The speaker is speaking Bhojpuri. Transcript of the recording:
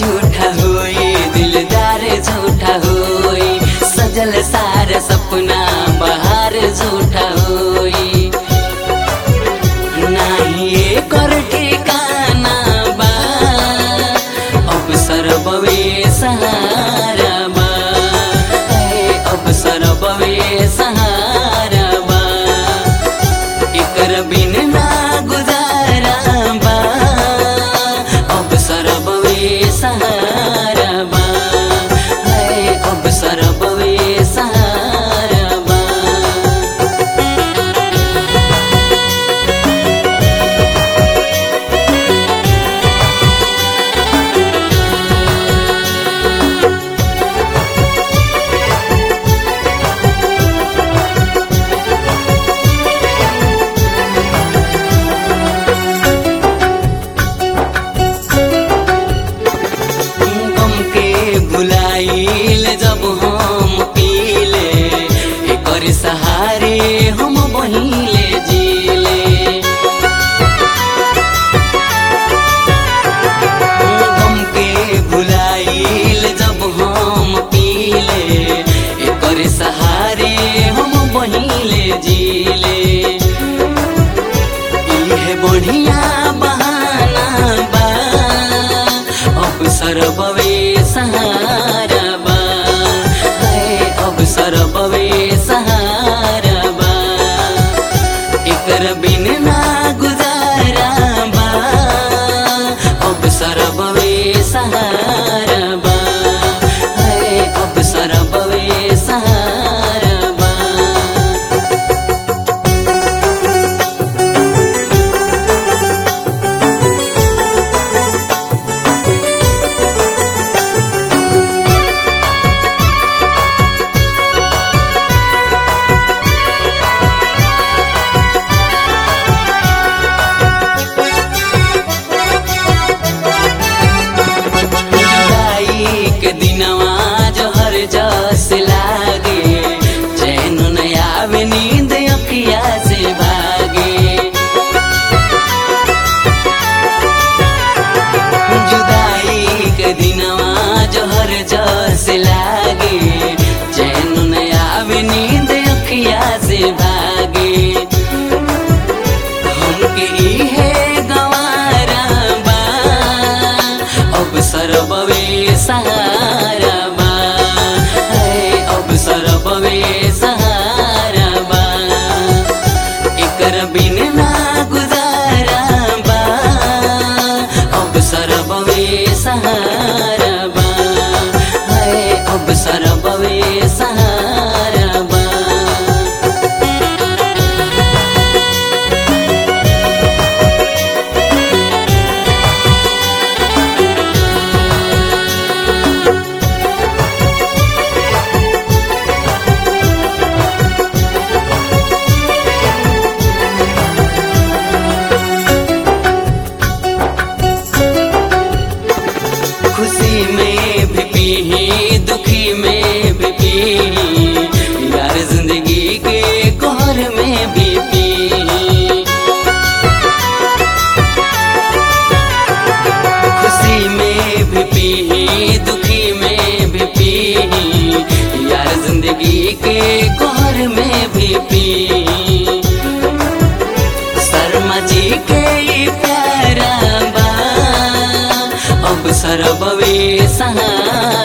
झूठा होई दिलदार झूठा होई सजल सारा सपना बाहर झूठा होई नाही एकर ठिकाना बा अब सरबवे सहारा बा ए, अब सरबवे सहारा बा एकर बिन ना गुजारा बा अब सरबवे सहारा बा ए, अब सरबवे सहारा बा गम के भुलाइल जब हम पीले एकर सहारे हम बहिले जीले गम के भुलाइल जब हम पीले एकर सहारे हम बहिले जीले इहे बढ़िया बहाना बा अब सरबवे सहारा बा है अब सरबवे सहारा बा एकर बिन ना गुजारा बा अब सरबवे सहारा बा है अब सरबवे सहारा बा जुदाई के दिनवा जहर जस लागे चैन न आवे नींद अखिया से भागे जुदाई के दिनवा जहर जस लागे चैन न आवे नींद अखिया से भागे हमके इहे गवारा बा अब सरबवे सहारा बा है अब सरबवे सहारा बा एकर बिन ना गुजारा बा अब सरबवे सहारा बा है अब सरबवे सहारा बा खुशी में भी पी दुखी में भी पी यार जिंदगी के कोहर में भी पी खुशी में भी पी दुखी में भी पी यार जिंदगी के कोहर में भी पी शर्मा जी के ई प्यारा बा अब सरबवे सहारा